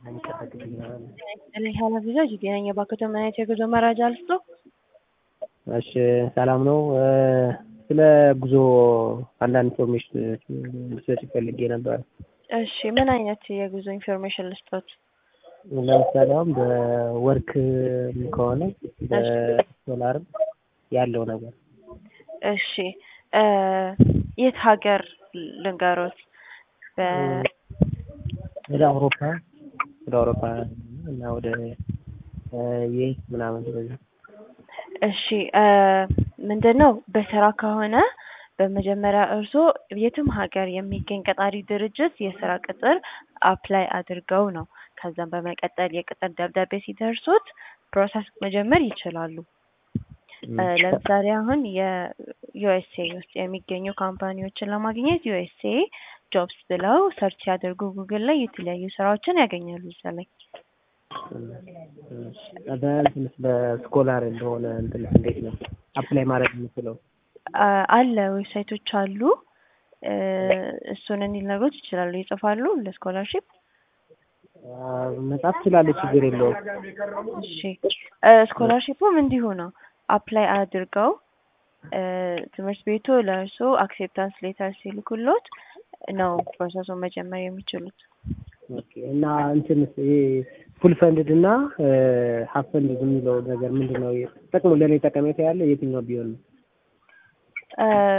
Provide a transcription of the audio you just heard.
ኃላፊ ዜናኛ ባንኮች ምን አይነት የጉዞ መረጃ ልስጦ? እሺ ሰላም ነው። ስለ ጉዞ አንዳንድ ኢንፎርሜሽን ልሰጥ ፈልጌ ነበር። እሺ ምን አይነት የጉዞ ኢንፎርሜሽን ልስጦት? ለምሳሌ አሁን በወርክ ከሆነ በዶላርም ያለው ነገር እሺ የት ሀገር ልንገሮት? ወደ አውሮፓ ወደ አውሮፓ እና ወደ ዩኤስ ምናምን ስለዚህ እሺ ምንድን ነው በስራ ከሆነ በመጀመሪያ እርስዎ የትም ሀገር የሚገኝ ቀጣሪ ድርጅት የስራ ቅጥር አፕላይ አድርገው ነው። ከዛም በመቀጠል የቅጥር ደብዳቤ ሲደርሱት ፕሮሰስ መጀመር ይችላሉ። ለምሳሌ አሁን የዩኤስኤ ውስጥ የሚገኙ ካምፓኒዎችን ለማግኘት ዩኤስኤ ጆብስ ብለው ሰርች ሲያደርጉ ጉግል ላይ የተለያዩ ስራዎችን ያገኛሉ እዛ ላይ። በእንትንስ በስኮላር እንደሆነ እንትንስ እንዴት ነው አፕላይ ማድረግ የምችለው? አለ ዌብሳይቶች አሉ። እሱን እንዲነግሮት ይችላሉ። ይጽፋሉ ለስኮላርሺፕ መጻፍ ትችላለች፣ ችግር የለውም። እሺ ስኮላርሺፑም እንዲሁ ነው። አፕላይ አድርገው ትምህርት ቤቱ ለእርሶ አክሴፕታንስ ሌተር ሲልኩሎት ነው ፕሮሰሱን መጀመር የሚችሉት። እና እንትንስ ይሄ ፉል ፈንድድ እና ሀፍ ፈንድድ የሚለው ነገር ምንድን ነው? ጥቅሙ ለእኔ ጠቀሜታ ያለ የትኛው ቢሆን ነው?